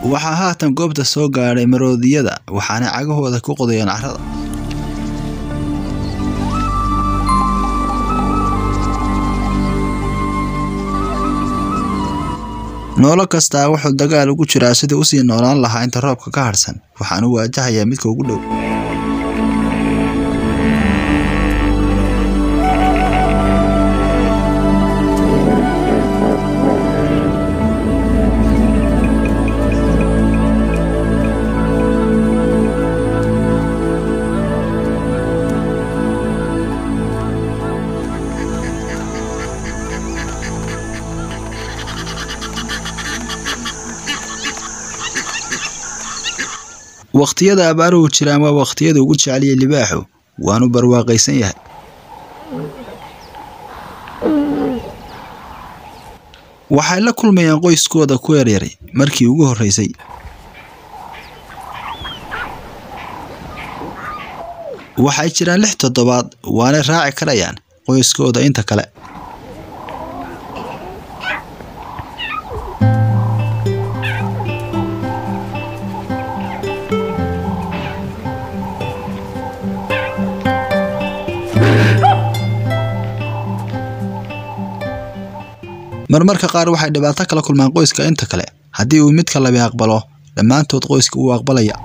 waxaa haatan goobta soo gaadhay maroodiyada waxaanay cagahooda ku qodayeen carrada noolo kastaa wuxuu dagaal ugu jiraa sidii usii noolaan lahaa inta roobka ka hadhsan waxaanu waajahayaa midka ugu dhow wakhtiyada abaaruhu jiraan waa wakhtiyada ugu jeceliya libaaxu waanu barwaaqaysan yahay waxay la kulmayaan qoyskooda ku yaryaray markii ugu horreysay waxay jiraan lix toddobaad waanay raaci karayaan qoyskooda inta kale marmarka qaar waxay dhibaato kala kulmaan qoyska inta kale haddii uu midka labi aqbalo dhammaantood qoyska wuu aqbalaya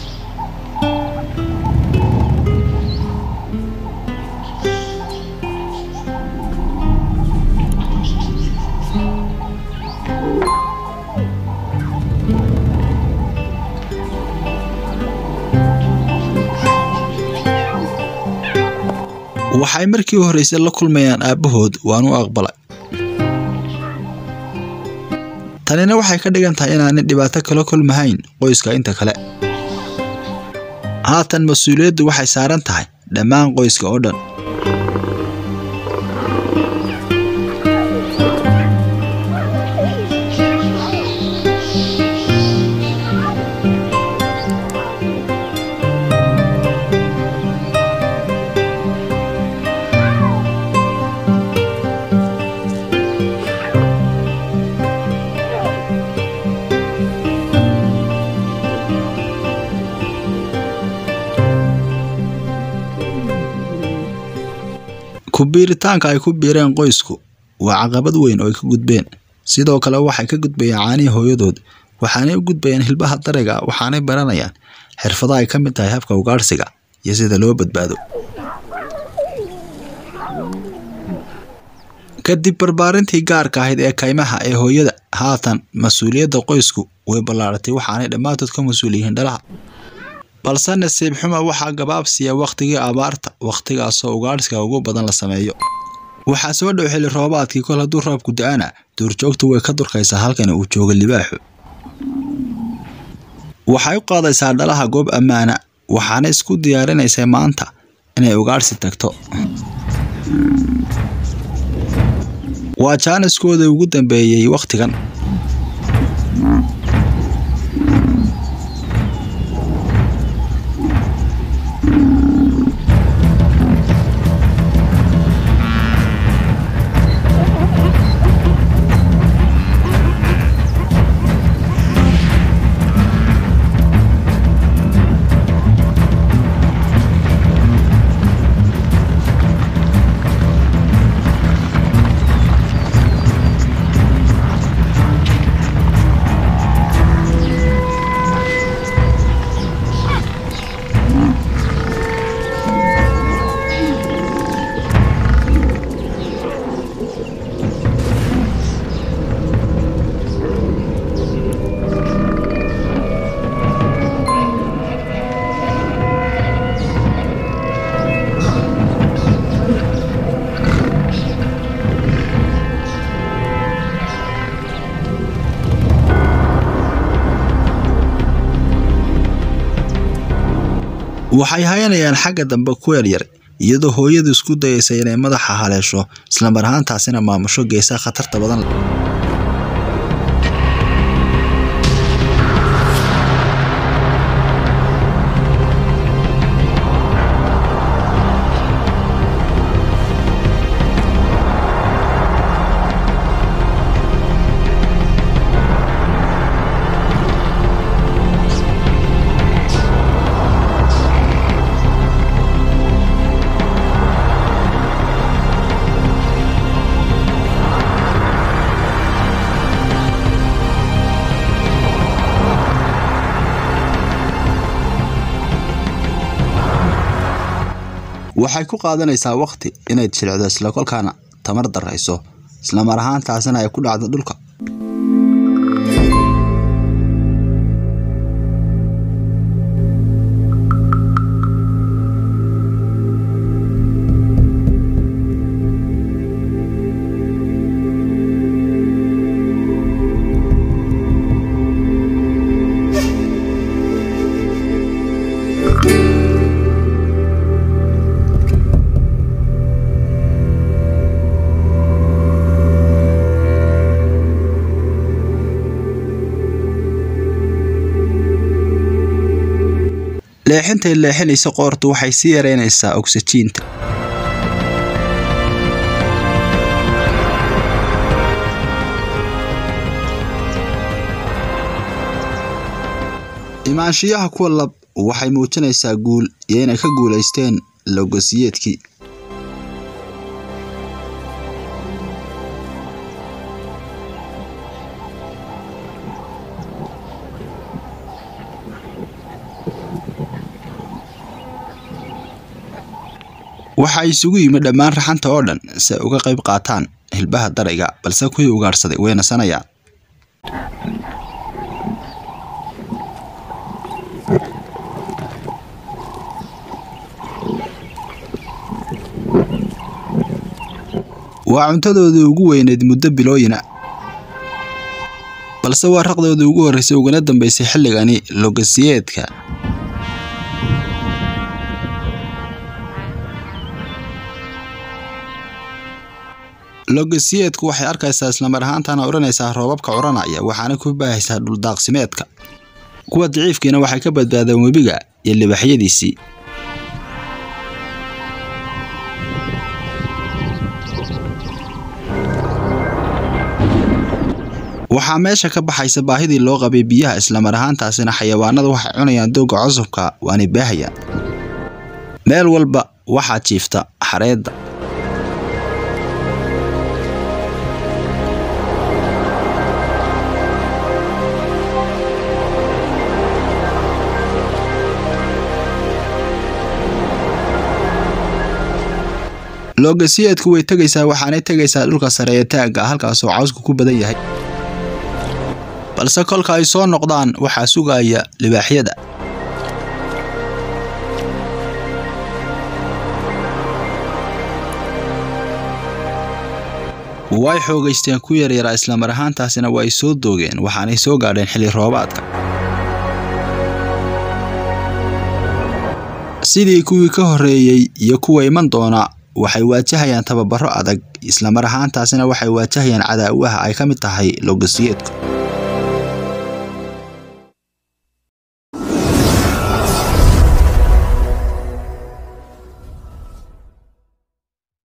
waxay markii horreysay la kulmayaan aabbahood waanu aqbalay tanina waxay ka dhigan tahay inaanay dhibaato kala kulmahayn qoyska inta kale haatan mas-uuliyaddu waxay saaran tahay dhammaan qoyska oo dhan ku biiritaanka ay ku biireen qoysku waa caqabad weyn oo ay ka gudbeen sidoo kale waxay ka gudbayaan caanihii hooyadood waxaanay u gudbayaan hilbaha dariga waxaanay baranayaan xirfado ay ka mid tahay habka ugaadhsiga iyo sida loo badbaado kadib barbaarintii gaarka ahayd ee kaymaha ee hooyada haatan mas-uuliyadda qoysku way ballaaratay waxaanay dhammaantood ka mas-uul yihiin dhalaha balse nasiib xuma waxaa gabaabsiya wakhtigii abaarta wakhtigaasoo ugaadhsiga ugu badan la sameeyo waxaa soo dhow xilli roobaadkii kol hadduu roobku da-ana duurjoogtu way ka durkaysaa halkani uu jooga libaaxu waxay u qaadaysaa dhalaha goob ammaana waxaana isku diyaarinaysay maanta inay ugaadhsi tagto waa jaaniskooda ugu dambeeyey wakhtigan waxay hayanayaan xagga dambe ku yaryar iyadoo hooyadu isku dayaysa inay madaxa haleesho islamar ahaantaasina maamusho geesaha khatarta badan leh waxay ku qaadanaysaa waqti inayd jilicdo isla kolkaana tamar darayso islamar ahaantaasina ay ku dhacdo dhulka leexintay leexinaysa qoortu waxay sii yareynaysaa ogsajiinta imaanshiyaha kuwa lab waxay muujinaysaa guul iyo inay ka guulaysteen logosiyeedkii waxaa isugu yimid dhammaan raxanta oo dhan si ay uga qayb qaataan hilbaha darayga balse kuwii ugaadhsaday way nasanayaan waa cuntadoodii ugu weyneyd muddo bilooyina balse waa raqdoodii ugu horreysay uguna dambeysay xilligani logasiyeedka logasiyeedku waxay arkaysaa islamar ahaantana odhanaysaa roobabka curanaya waxaana ku baahaysaa dhuldaaqsimeedka kuwa daciifkiina waxay ka badbaadeen webiga iyo libaxyadiisii waxaa meesha ka baxaysa baahidii loo qabay biyaha islamar ahaantaasina xayawaanada waxay cunayaan dooga cusubka waanay baahayaan meel walba waxaa jiifta xareedda loogasiyeedku way tegaysaa waxaanay tegaysaa dhulka sare ee taagga halkaasoo cawsku ku badan yahay balse kolka ay soo noqdaan waxaa sugaya libaaxyada way xoogaysteen ku yaryaraa islamar ahaantaasina way soo doogeen waxaanay soo gaadheen xilli roobaadka sidii kuwii ka horreeyey iyo kuwa iman doona waxay waajahayaan tababaro adag islamar ahaantaasina waxay waajahayaan cadaawaha ay ka mid tahay logasiyeedku